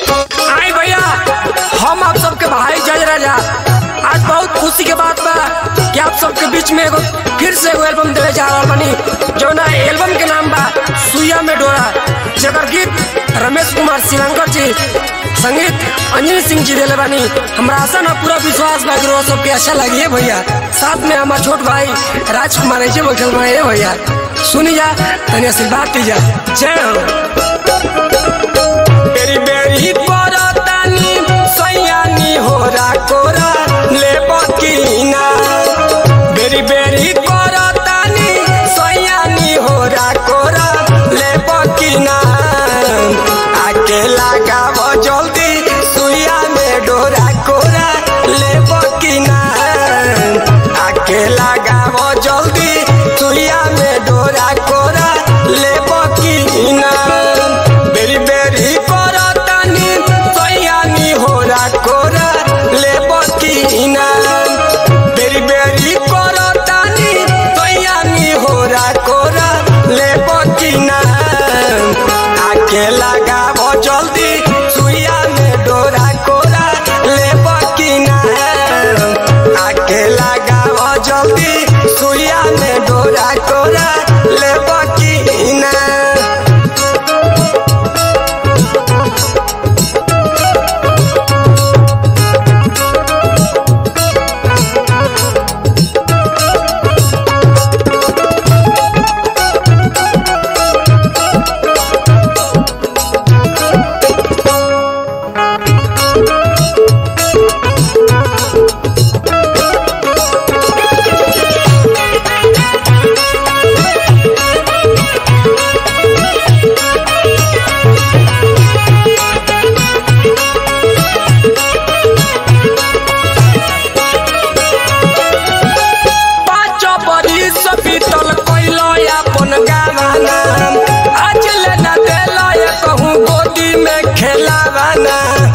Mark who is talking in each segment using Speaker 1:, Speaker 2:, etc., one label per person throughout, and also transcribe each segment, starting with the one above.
Speaker 1: आई भैया हम आप सबके भाई जज राजा आज बहुत खुशी के बात बा कि आप सबके बीच में एगो फिर से एगो एल्बम देवे जा रहल बानी जौना एल्बम के नाम बा सुइया में डोरा जेकर गीत रमेश कुमार श्रीलंकर जी संगीत अंजलि सिंह जी देले बानी हमरा आशा ना पूरा विश्वास बा कि रोज सबके अच्छा लगी है भैया साथ में हमार छोट भाई राजकुमार जी बैठल बा ए भैया सुनी जा तनी आशीर्वाद दीजा जय हो बेरी बेरी परतानी सैयानी होरा कोरा ले बकीना बेरी बेरी परतानी सैयानी होरा कोरा ले बकीना आके लगाव जल्दी सुइया में डोरा कोरा ले बकीना आके लगाव जल्दी सुइया में डोरा कोरा ले बकीना बेरी बेरी करतानी सैयानी होरा कोरा ले बकीना बेरी बेरी करतानी सैयानी होरा कोरा ले बकीना आके लगाव जल्दी सुइया में डोरा कोरा ले बकीना आके लगाव जल्दी सुइया में डोरा कोरा ले बकीना पाँच बरिस बीतल कैलो अपन गावाना आज ले न देलो ये कहूँ गोदी में खेलावाना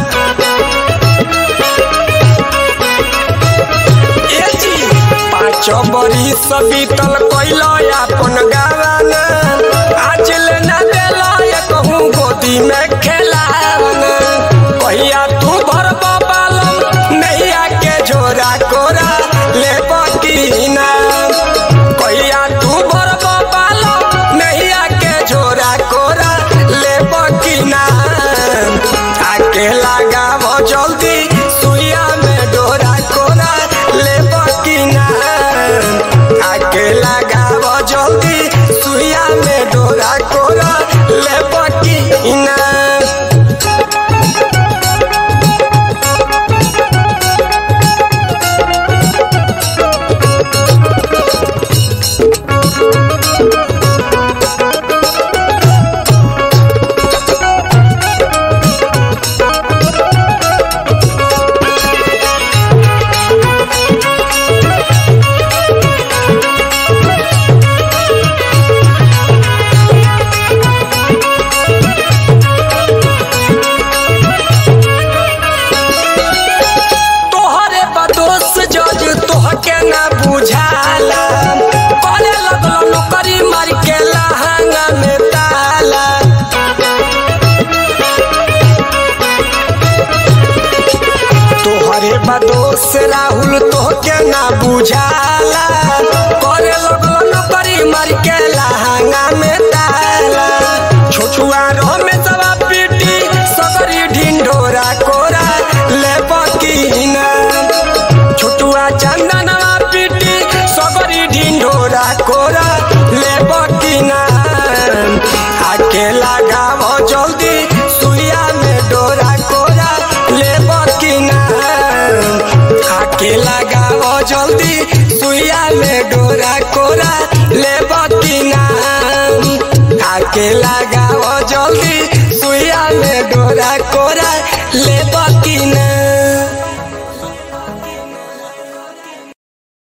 Speaker 1: ए जी पाँच बरिस बीतल कैलो अपन गावाना आज ले न देलो ये कहूँ गोदी में खेलावाना कहिया तू भर बालम नैया के झोरा कोरा ले बकीना कहिया तू भर बालम नैया के झोरा कोरा ले बकीना आके लगाव जल्दी सुइया में डोरा कोरा ले बकीना आके लगाव जल्दी सुइया में डोरा कोरा ले बकीना तोहरे बदोस जज तोहके ना बुझाला करे लगलो नौकरी मार के लहंगा में ताला तोहरे बदोस राहुल तोहके ना बुझाला करे लगलो नौकरी मार के लहंगा में ताला छोछुआ रो में सवा पीटी सगरी ढिंढोरा कोरा ले बकीना छोटुआ चंदनवा पीटी सगरी ढिंढोरा कोरा ले बकीना आके लगाव जल्दी सुइया में डोरा कोरा ले बकीना आके लगाव जल्दी सुइया में डोरा कोरा ले बकीना आके लगाव जल्दी सुइया में डोरा कोरा ले बकीना